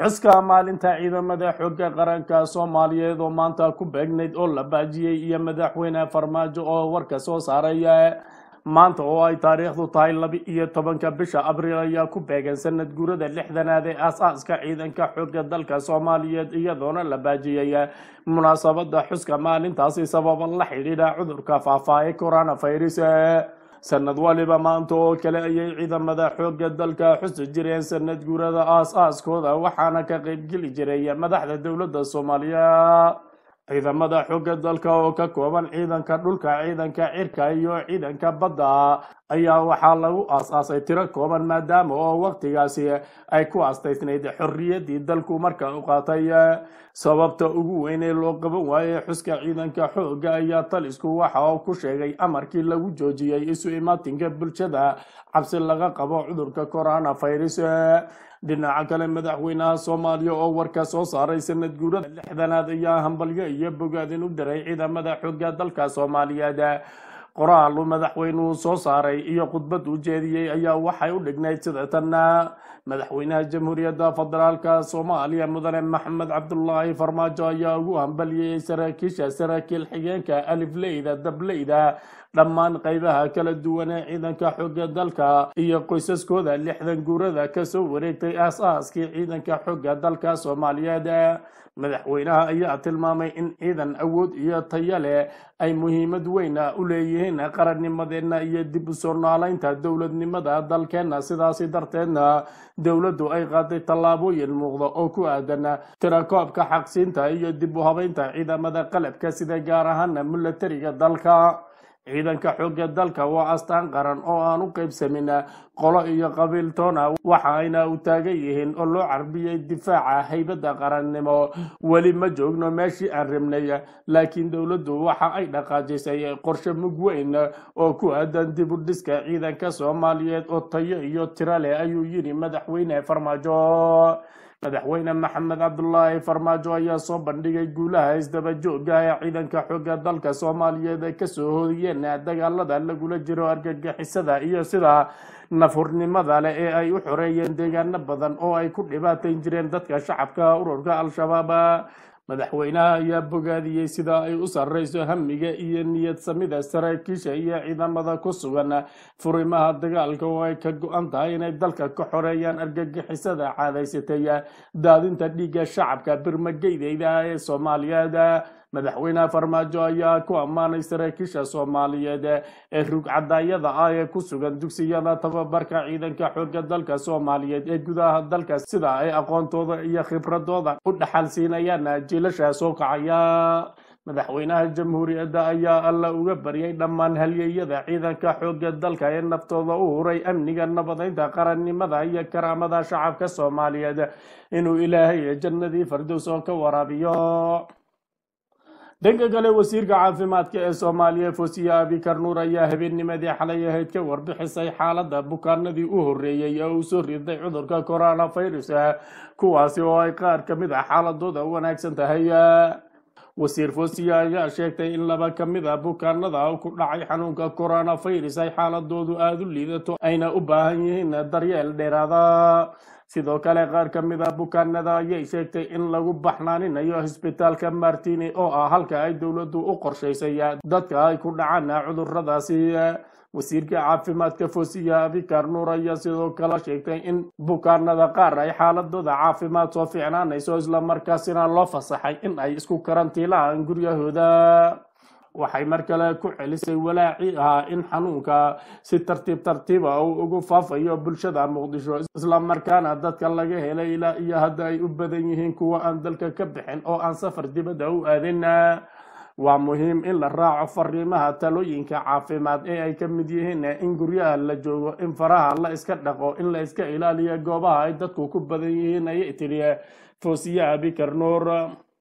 xuska maalinta ciidamada xooga qaranka soomaaliyeed oo maanta ku beegnayd oo la baajiyey iyo madaxweyne farmaajo oo warka soo saaraya maanta oo ay taariikhdu tahay laba iyo tobanka bisha abriil ayaa ku beegan sanad guurada lixdanaad ee aas-aaska ciidanka xooga dalka soomaaliyeed iyadoona la baajiyey munaasabada xuska maalintaasi sababa la xidhiidha cudurka faahfaahay coronavirus sanad waliba maanta oo kale ayay ciidamada xooga dalka xusi jireen sanad guurada aas-aaskooda waxaana ka qaybgeli jiray madaxda dowladda soomaaliya ciidamada xooga dalka oo ka kooban ciidanka dhulka ciidanka cirka iyo ciidanka badda ayaa waxaa lagu aas-aasay tiro kooban maadaama oo waqtigaasi ay ku astaysnayd xorriyaddii dalku marka u qaatay sababta ugu weyn ee loo qaban waayey xuska ciidanka xooga ayaa talisku waxa uu ku sheegay amarkii lagu joojiyey isu imaatinka bulshada cabsi laga qabo cudurka coronavirus dhinaca kale madaxweynaha soomaaliya oo warka soo saaray sanad guurada lixdanaad ayaa hambalyo iyo bogaadin u diray ciidamada xooga dalka soomaaliyeed qoraal uu madaxweynuhu soo saaray iyo khudbad uu jeediyey ayaa waxay u dhignayd sida tanna madaxweynaha jamhuuriyadda federaalka soomaaliya mudane maxamed cabdulaahi farmaajo ayaa ugu hambaliyey saraakiisha saraakiil xigeenka alifleyda dableyda dhammaan qaybaha kala duwan ee ciidanka xooga dalka iyo qoysaskooda lixdan guurada kasoo wareegtay aas-aaskii ciidanka xooga dalka soomaaliyeed madaxweynaha ayaa tilmaamay in ciidan awood iyo tayo leh ay muhiimad weyn u leeyihiin qarannimadeenna iyo dib u soo noolaynta dowladnimada dalkeenna sidaasi darteedna dowladdu ay qaaday tallaabooyin muuqda oo ku aadan tirakoobka xaqsiinta iyo dib u habaynta ciidamada qalabka sida gaar ahaana milatariga dalka ciidanka xooga dalka waa astaan qaran oo aan u qaybsamin qolo iyo qabiil toona waxa ayna u taagan yihiin oo loo carbiyey difaaca haybadda qarannimo weli ma joogno meeshii aan rabnay laakiin dowladdu waxa ay dhaqaajisay qorshe mug weyn oo ku aadan dib u dhiska ciidanka soomaaliyeed oo tayo iyo tiro leh ayuu yidhi madaxweyne farmaajo madaxweyne maxamed cabdulaahi farmaajo ayaa soo bandhigay guulaha isdaba joogga ee ciidanka xooga dalka soomaaliyeed ay kasoo hoodiyeen dagaalada lagula jiro argagixisada iyo sida nafhurnimada leh ee ay u xoreeyeen deegaano badan oo ay ku dhibaatayn jireen dadka shacabka ururka al-shabaab madaxweynaha ayaa bogaadiyey sida ay u sarreyso hamiga iyo niyad samida saraakiisha iyo ciidamada ku sugan furimaha dagaalka oo ay ka go-an tahay inay dalka ka xoreeyaan argagixisada caadaysatay daadinta dhiigga shacabka birmageydeyda ee soomaaliyeed madaxweynaha farmaajo ayaa ku ammaanay saraakiisha soomaaliyeed ee rugcadaayada ah ee ku sugan dugsiyada tababarka ciidanka xooga dalka soomaaliyeed ee gudaha dalka sida ay aqoontooda iyo khibradooda u dhaxal siinayaan jiilasha soo kacaya madaxweynaha jamhuuriyadda ayaa alla uga baryay dhammaan halyeeyada ciidanka xooga dalka ee naftooda u huray amniga nabadeynta qarannimada iyo karaamada shacabka soomaaliyeed inuu ilaahay jannadii fardows oo ka waraabiyo dhanka kale wasiirka caafimaadka ee soomaaliya fosiya abikar nuur ayaa habeennimadii xalay ahayd ka warbixisay xaaladda bukaanadii u horreeyey ee uu soo riday cudurka coronavirus kuwaasi oo ay qaar ka mid ah xaaladooda wanaagsan tahay wasiir fosiya ayaa sheegtay in laba ka mid a bukaanada ku dhacay xanuunka coronavirus ay xaaladoodu aada u liidato ayna u baahan yihiin daryeel dheeraada sidoo kale qaar ka mid a bukaanada ayay sheegtay in lagu baxnaaninayo hosbitaalka martini oo ah halka ay dowladdu u qorshaysay dadka ay ku dhacaan cuduradaasi wasiirka caafimaadka fosiya abikar nuur ayaa sidoo kale sheegtay in bukaanada qaar ay xaaladooda caafimaad soo fiicnaanayso islamarkaasina loo fasaxay in ay isku karantiilaan guryahooda waxay mar kale ku celisay walaaci ah in xanuunka si tartiib tartiiba uu ugu faafayo bulshada muqdisho islamarkaana dadka laga helay ilaa iyo hadda ay u badan yihiin kuwa aan dalka ka bixin oo aan safar dibadda u aadin waa muhiim in la raaco fariimaha talooyinka caafimaad ee ay ka mid yihiin in guryaha la joogo in faraha la iska dhaqo in la iska ilaaliyo goobaha ay dadku ku badan yihiin ayay tiri fosiya abikar nuur